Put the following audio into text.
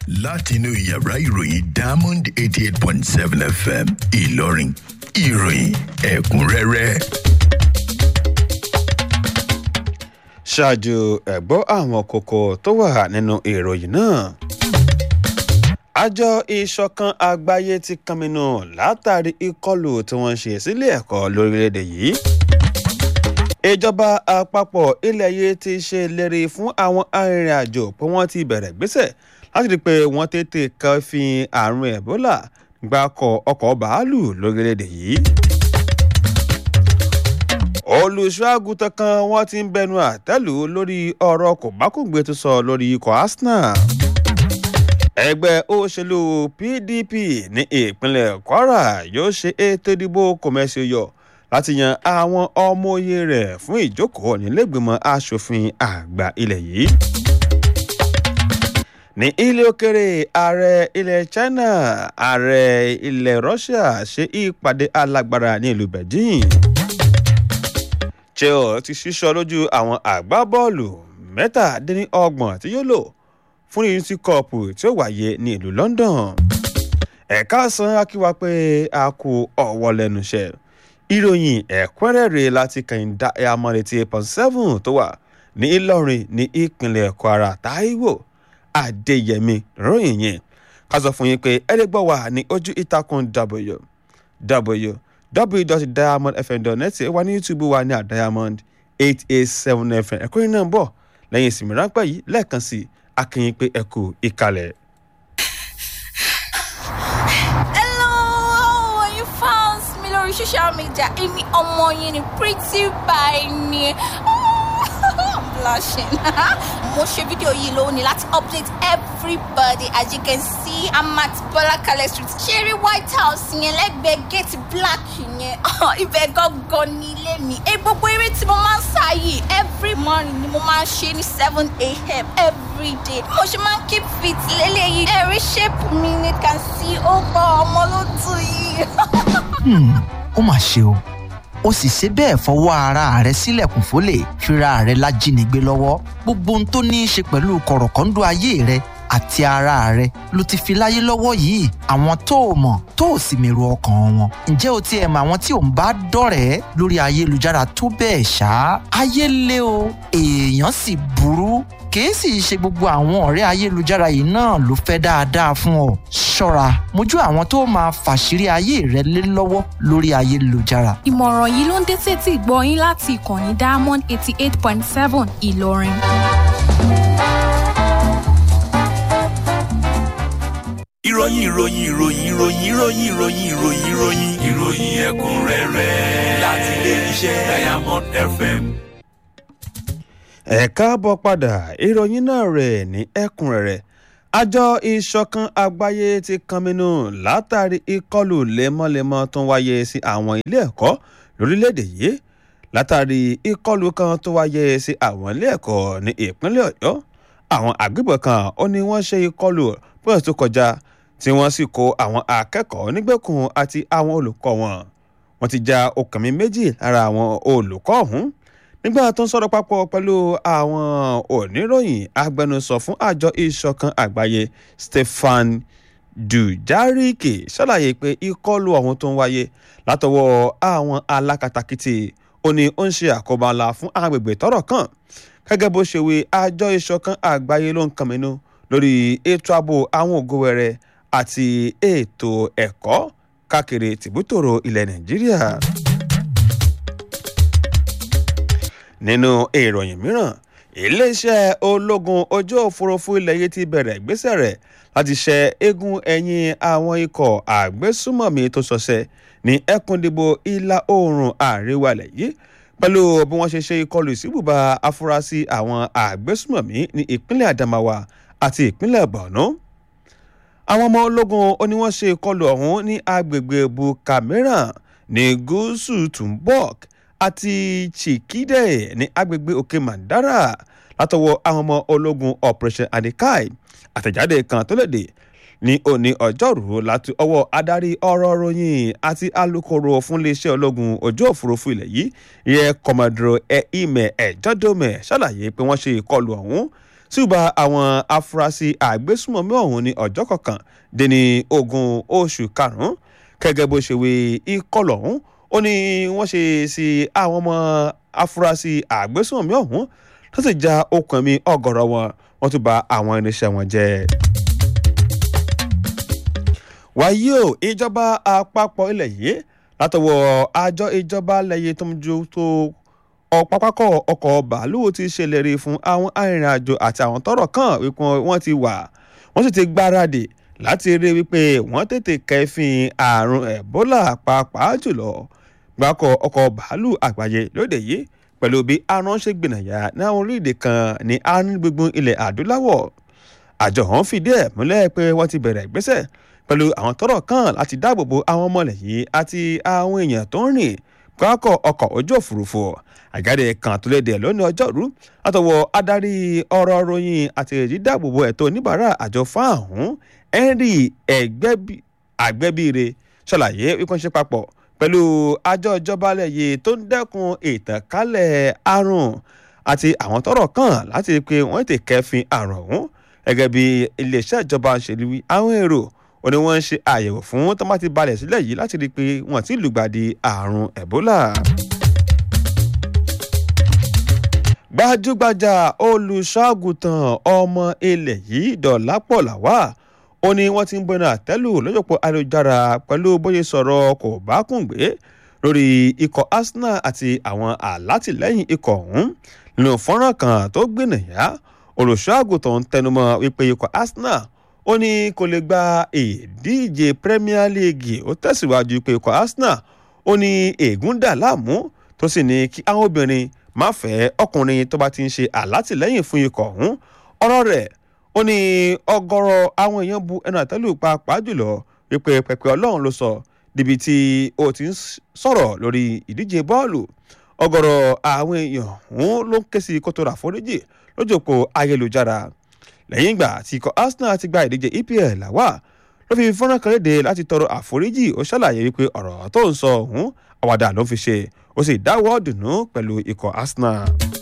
látinú yàrá ìròyìn diamond eighty eight point seven fm ìlọrin ìròyìn ẹ̀kúnrẹ́rẹ́. ṣáájú ẹ̀gbọ́ àwọn kókó tó wà nínú ìròyìn náà àjọ ìṣọ̀kan àgbáyé ti kànmínú látàrí ìkọlù tí wọ́n ṣe sílé ẹ̀kọ́ lórílẹ̀‐èdè yìí ìjọba àpapọ̀ ilẹ̀ yìí ti ṣe ìlérí fún àwọn arìnrìn-àjò pé wọ́n ti bẹ̀rẹ̀ gbéṣẹ̀ láti rí i pé wọ́n tètè kẹ́fìn àrùn ẹ̀bólà gbàkọ̀ ọkọ̀ bàálù lórílẹ̀‐èdè yìí olùṣọ́àgùtàn kan wọ́n ti ń bẹnu àtẹ́lù lórí ọ̀rọ̀ kòbákùngbé tó sọ lórí ikọ̀ arsenal ẹgbẹ́ òṣèlú pdp ní ìpínlẹ̀ kwara yóò ṣe ètò ìdìbò kòmẹ́sì yọ láti yan àwọn ọmọ oyè rẹ̀ fún ìjókòó nílẹ̀gbìmọ̀ asòfin àgbà ilẹ̀ yìí ní ilé òkèrè ààrẹ ilẹ̀ china ààrẹ ilẹ̀ russia ṣe ìpàdé alágbára ní ìlú beijing chelsea ti ṣíṣọ lójú àwọn àgbábọ́ọ̀lù mẹ́tàdínlọ́gbọ̀n tí yóò lò fún unity cup tí ó wáyé ní ìlú london ẹ̀ka san akíwa pé a kú ọ̀wọ́ lẹ́nu iṣẹ́ ìròyìn ẹ̀kúnrẹ́rẹ́ láti kẹ́hìndá ẹ̀yàmọ́lẹ̀ ti eight point seven tó wà ní ìlọrin ní ìpínlẹ̀ kwara taiwo adéyẹmí ròyìn yẹn ká sọ fún yín pé ẹ̀ẹ́dẹ́gbọ́ wà ní ojú ìtàkùn w w www.diamondfm.net wà ní youtube wà ní àdiamond eight eight seven fm ẹ̀kọ́ yìí náà ń bọ̀ lẹ́yìn ìsinmi ráńpẹ́ yìí lẹ́ẹ̀kan sí akínyìn pé ẹ kú ìkàlẹ̀. Hello, you found me lórí social media. Èmi ọmọ yín ni pretty by ni. I'm blushing. Mo ṣe fídíò yìí lónìí láti update everybody as you can see I'm at Bọ́lákalẹ̀ street. Ṣeré White House yẹn lẹ́gbẹ̀ẹ́ gate black yẹn. Ibẹ̀ gangan ní ilé mi. Ẹ gbogbo eré tí mo máa ń sá yìí every morning ni mo máa ń ṣe ní seven a.m. every day. Mo ṣe máa ń keep fit lélẹ́yìí. Ẹ̀rí shape mi ni can see ó gbọ́ ọmọ ló tù yìí. ó mà ṣe o ó sì ṣe bẹ́ẹ̀ fọwọ́ ara rẹ̀ sílẹ̀kùn fólè fira rẹ̀ lájínigbé lọ́wọ́ gbogbo ohun tó ní í ṣe pẹ̀lú kọ̀rọ̀kọ́ńdọ́ ayé rẹ̀ àti ara rẹ̀ ló ti fi láyé lọ́wọ́ yìí àwọn tó o mọ̀ tó o sì mèrò ọkàn wọn ǹjẹ́ o tiẹ̀ mọ àwọn tí ò ń bá dọ̀rẹ́ lórí ayélujára tó bẹ́ẹ̀ ṣá ayé lé o èèyàn sì burú kìí sì ṣe gbogbo àwọn ọ̀rẹ́ ayélujára yìí náà ló fẹ́ dáadáa fún ọ ṣọ́ra mójú àwọn tó máa fàṣírí ayé rẹ lé lọ́wọ́ lórí ayélujára ìmọ̀ràn yìí ló ń dé sétí ìgbọ́ yín láti ìkànnì diamond eighty eight point seven ìlọrin. ìròyìn ìròyìn ìròyìn ìròyìn ìròyìn ìròyìn ìròyìn ìròyìn ìròyìn ẹ̀kúnrẹ́rẹ́ láti ilé iṣẹ́ diamond fm. ẹ káàbọ̀ padà ìròyìn náà rẹ̀ ní ẹ̀kúnrẹ́rẹ́ àjọ ìṣọ̀kan àgbáyé ti kànmínú látàrí ìkọlù lemọ́lemọ́ tó ń wáyé sí àwọn ilé ẹ̀kọ́ lórílẹ̀‐èdè yìí látàrí ìkọlù kan tó wáyé sí àwọn ilé ẹ̀kọ́ ní ìpínlẹ̀ ọ̀yọ́ àwọn àgbébọn kan ó ní wọ́n ṣe ìkọlù bóyá tó kọjá tí wọ́n sì kó àwọn akẹ́kọ̀ọ́ nígbèkùn àti àwọn olùkọ́ wọn wọ́n ti já okùn mi méjì lára àwọn olùkọ́ ọ̀hún nígbà tó ń sọ̀rọ̀ papọ̀ pẹ̀lú àwọn oníròyìn agbẹnusọ fún àjọ ìṣọ̀kan àgbáyé stefan dujarike ṣàlàyé pé ìkọlù ọ̀hún tó ń wáyé látọwọ́ àwọn alákatakítí ó ní ó ń ṣe àkóbá ńlá fún agbègbè tọ́rọ̀ kàn gẹ́gẹ́ bó ṣe wí àjọ ìṣọ̀kan àgbáyé ló ń kànmínú lórí ètò ààbò àwọn ògòwẹ̀rẹ̀ àti ètò ẹ̀kọ́ káàkiri tìbútòrò ilẹ̀ nàìjíríà nínú ìròyìn mìíràn iléeṣẹ́ ológun ojú òfurufú ilẹ̀ yìí ti bẹ̀rẹ̀ ìgbésẹ̀ rẹ̀ láti ṣe eégún ẹ̀yìn àwọn ikọ̀ àgbésùmọ̀mí tó ṣọṣẹ́ ní ẹkùndìbò ìlà oòrùn àríwá ilẹ̀ yìí pẹ̀lú bí wọ́n ṣe ṣe ìkọlù ìsíbùbà afurasí àwọn àgbésùmọ̀mí ní ìpínlẹ̀ adamawa àti ìpínlẹ̀ borno àwọn ọmọ ológun ó ní wọ́n ṣe ìkọlù ọ̀hún ní agbègbè bukamera ní gúúsù tumbok àti chikide ní agbègbè òkè mandara látọwọ́ àwọn ọmọ ológun operation adikai àtẹ̀jáde kan tó léde ní òní ọjọ́rùú láti ọwọ́ adarí ọ̀rọ̀ ròyìn àti alūkkóró fún iléeṣẹ́ ológun ojú òfurufú ilẹ̀ yìí yẹ kọmọdúró ẹ ìmẹ̀ ẹ̀jọ́dọ̀mẹ̀ ṣàlàyé pé wọ́n ṣe ìkọlù ọ̀hún ṣùgbọ́n àwọn afurasí àgbésùmọ̀mí ọ̀hún ní ọjọ́ kọkàn dín ní ogún oṣù karùn-ún gẹ́gẹ́ bó ṣe wí ìkọlù ọ̀hún ó ní wọ́n ṣe sí àwọn ọmọ afurasí àgbésùmọ̀mí ọ̀hún tó sì já okùn ẹ̀mí ọ̀gọ̀rọ̀ wọn wọ́n tún bà àwọn irinṣẹ́ wọn jẹ́ wàyí o ìjọba àpapọ̀ ilẹ̀ yìí látọwọ́ àjọ ìjọba lẹ́yìn tó ń ju tó ọ̀pápákọ̀ ọkọ̀ bàálù ti ṣèlérí fún àwọn arìnrìn-àjò àti àwọn tọ́rọ̀ kàn wípé wọ́n ti wà wọ́n sì ti gbáradì láti rí wípé wọ́n tètè kẹ́fìn àrùn ẹ̀bólà pàápàá jùlọ gbàkọ̀ ọkọ̀ bàálù àgbáyé lóde yìí pẹ̀lú bí àrùn ṣe gbìnàyà ní àwọn orílẹ̀-èdè kan ní àárín gbùngbùn ilẹ̀ adúláwọ̀ àjọ ọ̀hún fìdí ẹ̀ múlẹ̀ pé wọ́n ti bẹ̀rẹ̀ ìgbésẹ̀ pẹ̀lú àwọn tọ́rọ̀ kàn láti dáàbòbo àwọn ọmọlẹ̀ yìí àti àwọn èèyàn tó ń rìn pákọ̀ ọkọ̀ ojú òfurufú àjáde kan tó léde lónìí ọjọ́rú látọwọ́ adarí ọ̀rọ̀ ròyìn àti ìdídàbòbò ẹ̀tọ́ oníbàárà àjọ fáàhùn henry àgbẹ̀bíire ṣàlàyé wípé wọ́n ṣe papọ̀ pẹ̀lú àjọ ìjọba lẹ́yìn tó ń dẹ́kun ìtànkálẹ̀ àrùn àti àwọn tọ́rọ̀ kàn láti rí i pé wọ́n ti kẹ́fìn àrùn ọ̀hún gẹ́gẹ́ bí iléeṣẹ́ ìjọba ń ṣe wí àwọn èrò ó ní wọ́n ń ṣe àyẹ̀wò fún tó bá ti balẹ̀ sílẹ̀ yìí láti rí i pé wọ́n ti lùgbàdì àrùn ẹ̀bólà. gbajúgbajà olùṣọ́àgùtàn ọmọ ilẹ̀ yìí dọ̀lápọ̀ làwà ó ní wọ́n ti ń bọ́nà àtẹ́lù lọ́jọ́pọ̀ ayélujára pẹ̀lú bóyá sọ̀rọ̀ kò bá kùn gbé lórí ikọ̀ arsenal àti àwọn alátìlẹ́yìn ikọ̀ ọ̀hún nínú fọ́nrán kan tó gbìnàyà olùṣọ́àgùtàn ń tẹnumọ́ wípé ikọ̀ arsenal ó ní kò lè gba ìdíje premier league ó tẹ̀síwájú pé ikọ̀ arsenal ó ní ègún dà láàmú tó sì ní kí àwọn obìnrin má fẹ́ ọkùnrin tó bá ti ń ṣe àlátìlẹ́yìn fún ikọ̀ ọ̀hún ọ̀rọ̀ rẹ̀ ó ní ọgọ́rọ̀ àwọn èèyàn bu ẹnu àtẹ́lù pàápàá jùlọ wípé pẹ̀pẹ́ ọlọ́run ló sọ níbi tí ó ti ń sọ̀rọ̀ lórí ìdíje bọ́ọ̀lù ọgọ́rọ̀ àwọn èèyàn ọ̀hún ló ń ké sí kótó àforíjì lójúkò ayélujára lẹ́yìn ìgbà tí ikọ̀ arsenal ti gba ìdíje epl làwà ló fi fọ́nrán kan léde láti tọrọ àforíjì ó ṣàlàyé wípé ọ̀rọ̀ tó ń sọ ọ̀hún àwàdà ló fi ṣe ó sì dáwọ́ dùnú pẹ̀lú ikọ̀ arsenal.